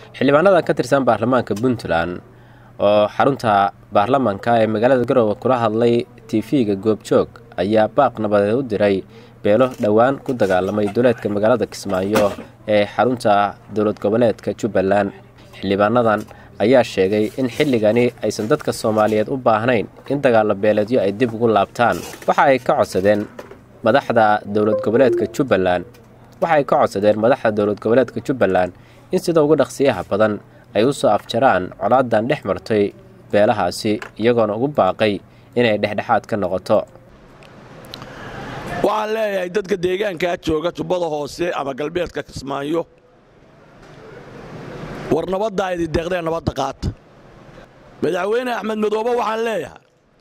xildhibaanadan ka tirsan baarlamaanka puntland oo xarunta baarlamaanka ee magaalada garowe kula hadlay tv-ga goobjoog ayaa baaq nabadeed u diray beelo dhowaan ku dagaalamay duleedka magaalada kismaayo ee xarunta dowlad goboleedka jubbaland xildhibaanadan ayaa sheegay in xilligani aysan dadka soomaaliyeed u baahnayn in dagaalo beeleedyo ay dib ugu laabtaan waxa ay ka codsadeen madaxda dowlad goboleedka jubbaland waxa ay ka codsadeen madaxda dowlad goboleedka jubbaland in sida ugu dhaqsiyaha badan ay u soo afjaraan colaadan dhex martay beelahaasi iyagoona ugu baaqay inay dhexdhexaad ka noqoto waxaan leeyahay dadka deegaankaa jooga jubbada hoose ama galbeedka kismaayo war nabaddaa idin deeqdee nabadda qaata madaxweyne axmed madoobe waxaan leeyahay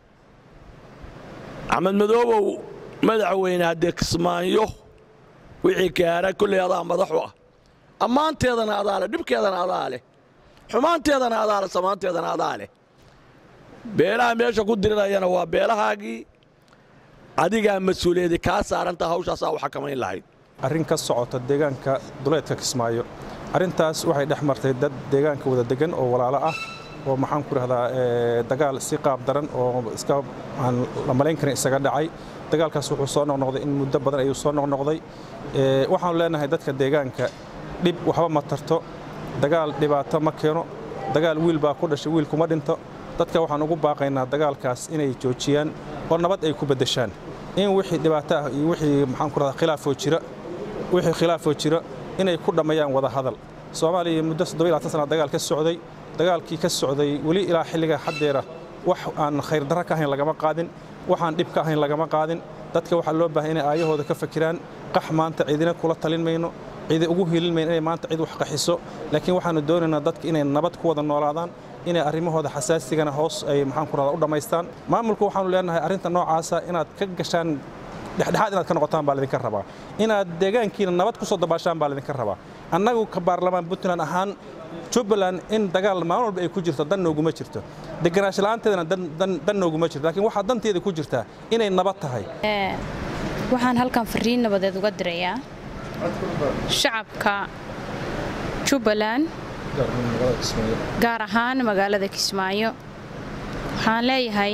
axmed madoobow madaxweyne haddee kismaayo wixii gaara kolley adaa madaxu ah ammaanteedana adaa leh dhibkeedana adaa leh xumaanteedana adaa leh samaanteedana adaa leh beelaha meesha ku dirirayana waa beelahaagii adigaa mas-uuliyadi kaa saarantaa hawshaasaa u xakamayn lahayd arrin ka socota deegaanka duleedka kismaayo arrintaas waxay dhex martay dad deegaanka wada degan oo walaalo ah oo maxaan ku rahdaa dagaal si qaab daran oo iska aan la malayn karin isaga dhacay dagaalkaas wuxuu soo noqnoqday in muddo badan ayuu soo noqnoqday waxaanu leenahay dadka deegaanka dhib waxba ma tarto dagaal dhibaato ma keeno dagaal wiil baa ku dhashay wiil kuma dhinto dadka waxaan ugu baaqaynaa dagaalkaas inay joojiyaan oo nabad ay ku beddeshaan in wixii dhibaato ah iyo wixii maxaan ku rahdaa khilaafoo jira wixii khilaafoo jira inay ku dhammeeyaan wada hadal soomaaliya muddo sana dagaal ka socday dagaalkii ka socday weli ilaa xilliga haddeera wax aan khayrdarra ka ahayn lagama qaadin waxaan dhib ka ahayn lagama qaadin dadka waxaa loo baahay inay aayahooda ka fakiraan qax maanta ciidina kula talin mayno ciidi ugu hiilin mayno inay maanta cid wax qaxiso laakiin waxaannu doonaynaa dadka inay nabad ku wada noolaadaan inay arrimahooda xasaasigana hoos ay maxaan ku rahdaa u dhammaystaan maamulku waxaanu leenahay arrinta noocaasa inaad ka gashaan dhexdhexaad inaad ka noqotaan baa laydinka rabaa inaad deegaankiina nabad ku soo dabaashaan baa laydinka rabaa annagu ka baarlamaan puntland ahaan jubbaland in dagaal maalin walba ay ku jirto dan nooguma jirto deganaansho la'aanteedana dan nooguma jirto laakiin waxaa danteeda ku jirtaa inay nabad tahay waxaan halkan fariin nabadeed uga dirayaa shacabka jubbaland gaar ahaan magaalada kismaayo waxaan leeyahay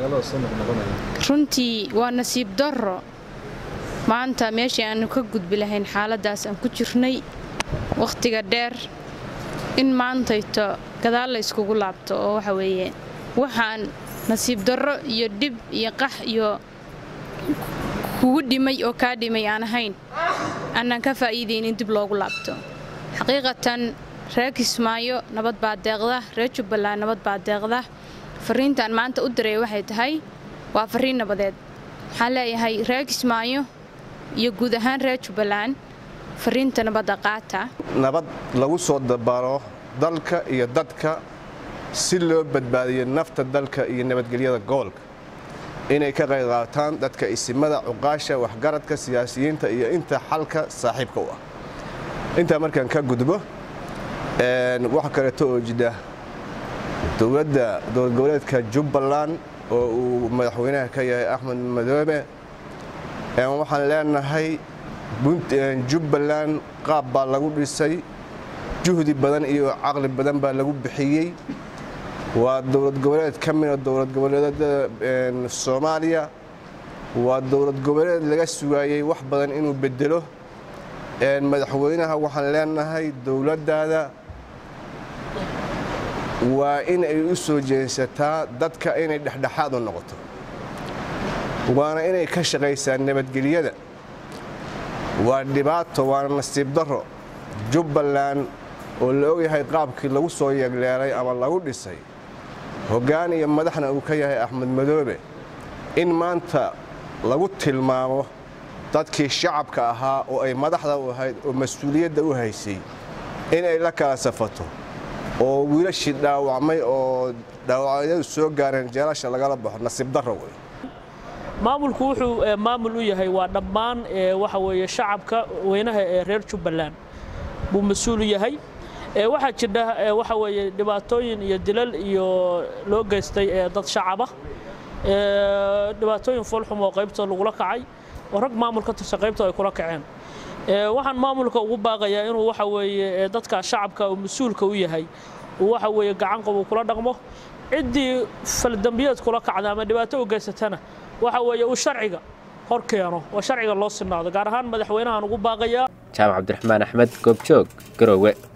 runtii waa nasiib darro maanta meeshii aannu ka gudbi lahayn xaaladdaas aan ku jirnay wakhtiga dheer in maantayto gadaal la yskugu laabto oo waxa weeye waxaan nasiib darro iyo dhib iyo qax iyo kugu dhimay oo kaa dhimay aan ahayn annaan ka faa'iidayn in dib loogu laabto xaqiiqatan reer kismaayo nabad baa deeqda reer jubbaland nabad baa deeqda farriintaan maanta u diray waxay tahay waa farriin nabadeed waxaan leeyahay reer kismaayo iyo guud ahaan reer jubbaland farriinta nabadda qaata nabad lagu soo dabaalo dalka iyo dadka si loo badbaadiyo nafta dalka iyo nabadgelyada gobolka inay ka qayb qaataan dadka isimada cuqaasha waxgaradka siyaasiyiinta iyo inta xalka saaxiibka u ah intaa markaan ka gudbo wax kaleeto oo jidha dowladda dowlad goboleedka jubbaland oo uu madaxweynaha ka yahay axmed madoobe waxaan leenahay jubbaland qaab baa lagu dhisay juhdi badan iyo caqli badan baa lagu bixiyey waa dowlad goboleed ka mida dowlad goboleedada soomaaliya waa dowlad goboleed laga sugaayey wax badan inuu bedelo madaxweynaha waxaan leenahay dowladdaada waa in ay u soo jeensataa dadka inay dhexdhexaad u noqoto waana inay ka shaqaysaa nabadgelyada waa dhibaato waana nasiib darro jubbaland oo la ogyahay qaabkii lagu soo yeegleelay ama lagu dhisay hoggaan iyo madaxna uu ka yahay axmed madoobe in maanta lagu tilmaamo dadkii shacabka ahaa oo ay madaxda u ahayd oo mas-uuliyadda u haysay inay la kala safato oo wiilashii dhaawacmay oo dhaawacyadu soo gaareen jeelasha lagala baxo nasiib darro wey maamulku wuxuu maamul u yahay waa dhammaan waxa weeye shacabka weynaha ee reer jubbaland buu mas-uul u yahay waxaa jidha waxa weeye dhibaatooyin iyo dilal iyo loo geystay dad shacaba dhibaatooyin foolxum oo qaybta lagula kacay oo rag maamul ka tirsan qaybta ay kula kaceen waxaan maamulka ugu baaqayaa inuu waxa weeye dadka shacabka uu mas-uulka u yahay uu waxa weeye gacan qabu kula dhaqmo ciddii faldambiyeed kula kacda ama dhibaato u geysatana waxa weeye uu sharciga hor keeno oo sharciga loo sinaado gaar ahaan madaxweynahan ugu baaqayaa jaamac cabdiraxmaan axmed goobjoog garowe